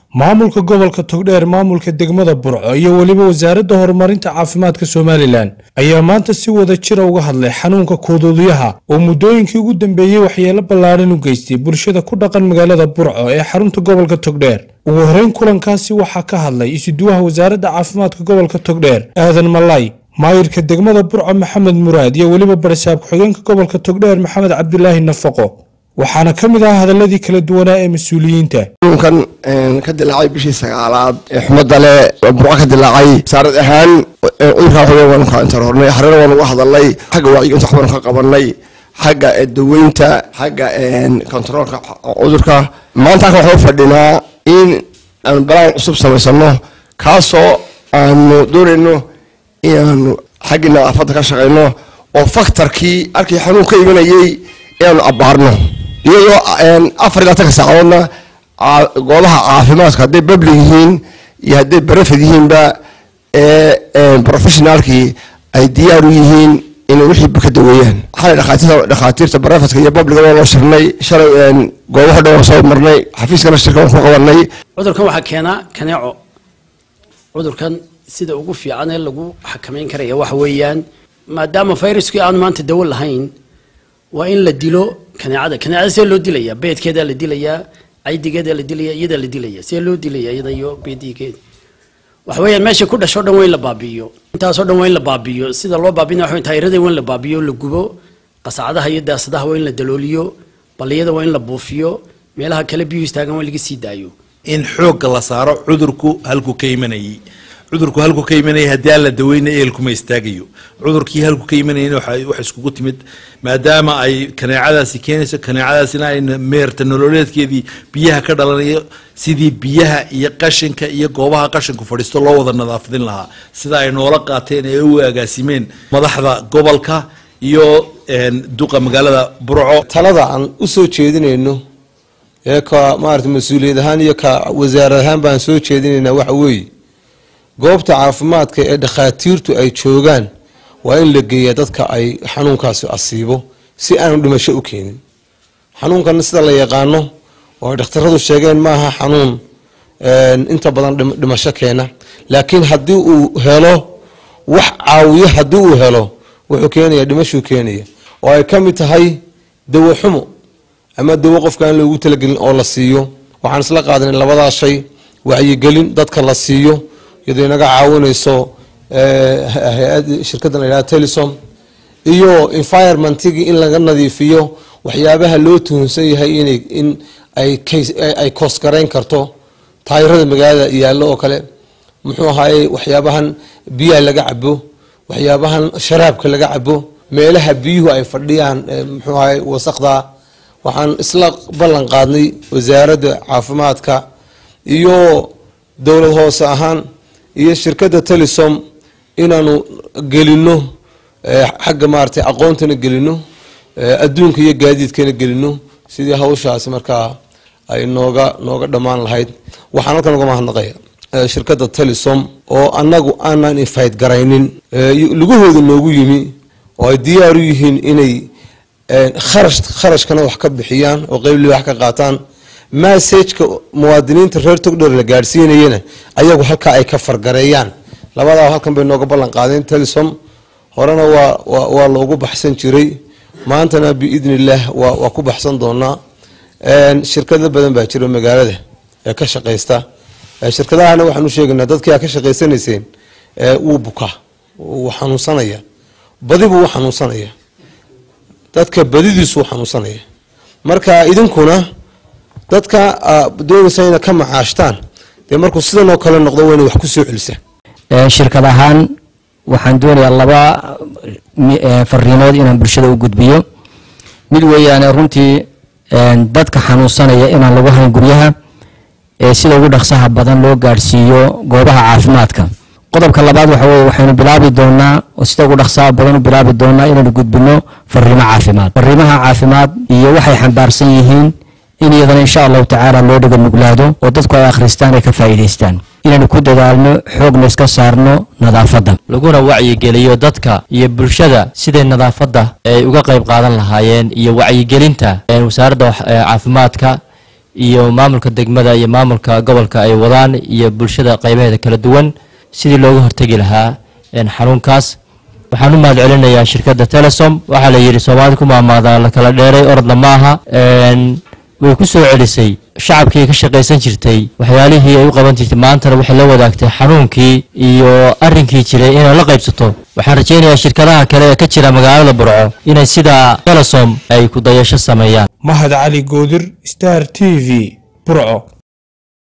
maamulka gobolka togdheer maamulka degmada burco iyo weliba wasaaradda horumarinta caafimaadka somalilan ayaa maanta si wada jira uga hadlay xanuunka kuuduudyaha oo muddooyinkii ugu dambeeyey waxyeelo ballaadhan u geystay bulshada ku dhaqan magaalada burco ee xarunta gobolka togdheer ugu horreyn kulankaasi waxaa ka hadlay isuduwaha wasaaradda caafimaadka gobolka togdheer aadan malay maayirka degmada burco maxamed muraad iyo weliba barisaab ku-xigeenka gobolka togdheer maxamed cabdilaahi nafaqo waxaana ka mid ah hadaladii kala duwanaa ee mas-uuliyiinta xanuunkan ka dilaacay bishii sagaalaad ee xumada le burco ka dilaacay wasaarad ahaan cudurkaa xoga waanu ka intaroornay xarena waanu uga hadalnay xagga wacyigelinta wax baanu ka qabanay xagga daweynta xagga kontaroolka cudurka maanta halkan waxaan u fadhinaa in aanu balaan cusub samaysano kaasoo aanu doonayno inaanu xaggii nadaafadda ka shaqayno oo faktarkii halkii xanuun ka imanayay inaanu abbaarno iyadoo afar ilaa tanka saacadoodna goobaha caafimaadka hadday bablig yihiin iyo hadday barafid yihiinba ee professionaalkii ay diyaar u yihiin inay wixii ka daweeyaan xalay dhakhaatiirta dhakhaatiirta barafidka iyo babliga waa loo shirnay shalay goobaha dhan waan soo marnay xafiiskana shirka waan ku qabanay cudurkan waxaa keenaa kaneeco cudurkan sida ugu fiican ee lagu xakameyn karaya waxa weeyaan maadaama fayraskii aanu maanta dawo lahayn waa in la dilo kaneecada kaneecada see loo dilaya beedkeedaa la dilayaa caydigeedaa la dilaya iyadaa la dilaya see loo dilaya iyada iyo beedigeeda waxa weeyaan meesha ku dhasho dhan waa in la baabi'iyo intaasoo dhan waa in la baabi'iyo sida loo baabina waxa taayirada waa in la baabi'iyo la gubo qasacadaha iyo daasadaha waa in la dalooliyo balliyada waa in la buufiyo meelaha kale biyuhu istaagan waa in laga sii daayo in xoogga la saaro cudurku halku ka imanayay cudurku halku ka imanaya haddii aan la daweyna eelkuma istaagayo cudurkii halku ka imanayana waxa iskugu timid maadaama ay kaneecadaasi keenayso kaneecadaasina ay meerta nololeedkeedii biyaha ka dhalanayo sidii biyaha iyo qashinka iyo goobaha qashinku fadhiisto loo wada nadaafadin lahaa sida ay noola qaateen ee u agaasimeen madaxda gobolka iyo duqa magaalada burco talada aan u soo jeedinayno ee ka maarata mas-uuliyad ahaan iyo ka wasaarad ahaan baan soo jeedinaynaa waxa weeye goobta caafimaadka ee dhakhaatiirtu ay joogaan waa in la geeyaa dadka ay xanuunkaasi asiibo si aanu dhimasho u keenin xanuunkana sida la yaqaano oo ay dhakhtaradu sheegeen maaha xanuun inta badan dhimasho keena laakiin haddii uu helo wax caawiyo haddii uu helo wuxuu keenaya dhimashuu keenaya oo ay ka mid tahay dawo xumo ama dawo qofka aan loogu talagelin oo la siiyo waxaan isla qaadanay labadaa shay wacyigelin dadka la siiyo iyadoo inaga caawinayso hay-ad shirkadda la yidhaha telesom iyo environmentigii in laga nadiifiyo waxyaabaha loo tuhunsan yahay inay in ay ay koosgarayn karto taayirada magaalada yaallo oo kale muxuu ahaayey waxyaabahan biyaha laga cabo waxyaabahan sharaabka laga cabo meelaha biyuhu ay fadhiyaan muxuu ahaye wasaqda waxaan isla ballan qaadnay wasaaradda caafimaadka iyo dowlad hoose ahaan iyo shirkadda telesom inaanu gelino xagga maaragtay aqoontana gelino adduunka iyo gaadiidkana gelino sidii hawshaasi markaa ay nooga nooga dhammaan lahayd waxaan halkan uga mahadnaqaya shirkadda telesom oo annagu aanan infayt garaynin lugahooda noogu yimi oo ay diyaar u yihiin inay kharash kharashkana wax ka bixiyaan oo qeyb wax ka qaataan massageka muwaadiniinta reer togdheer la gaadhsiinayana ayagu halkaa ay ka fargareeyaan labadaa halkan bay nooga ballan qaadeen telesom horena waa waa loogu baxsan jiray maantana biidni illaah waa waa ku baxsan doonaa shirkado badan baa jira magaalada ee ka shaqaysta shirkadahana waxaan u sheegaynaa dadkii aa ka shaqaysanayseen wuu bukaa wuu xanuunsanaya badi buu u xanuunsanaya dadka badidiisu u xanuunsanaya marka idinkuna dadka doonaysa ina ka macaashtaan dee markuu sidan oo kale noqdo waa inay wax ku soo celisa shirkad ahaan waxaan doonayaa laba fariimood inaan bulshada u gudbiyo mid weeyaane runtii dadka xanuunsanaya inaan lagu hayn guryaha ee sida ugu dhaqsaha badan loo gaadhsiiyo goobaha caafimaadka qodobka labaad waxa weye waxaynu bilaabi doonaa oo sida ugu dhaqsaha badan u bilaabi doonaa inaynu gudbino fariimo caafimaad fariimaha caafimaad iyo waxay xambaarsan yihiin in iyadana insha allahu tacaala loo dhiga nuglaado oo dadku ay akhristaan ay ka faa'iidaystaan inaynu ku dadaalno xoogna iska saarno nadaafadda laguna wacyigeliyo dadka iyo bulshada siday nadaafadda ay uga qayb qaadan lahaayeen iyo wacyigelinta wasaaradda caafimaadka iyo maamulka degmada iyo maamulka gobolka ay wadaan iyo bulshada qaybaheeda kala duwan sidii looga hortegi lahaa xanuunkaas waxaan u mahad celinayaa shirkadda telesom waxaa la yidhi soomaalida ku maamaadaa la kala dheeray orodna maaha way ku soo celisay shacabkii ka shaqaysan jirtay waxyaalihii ay u qaban jirtay maantana waxay la wadaagtay xanuunkii iyo arrinkii jiray inay la qaybsato waxaan rajaynayaa shirkadaha kale ee ka jira magaalada burco inay sida telesom ay ku dayasho sameeyaan mahad cali goodir star t v burco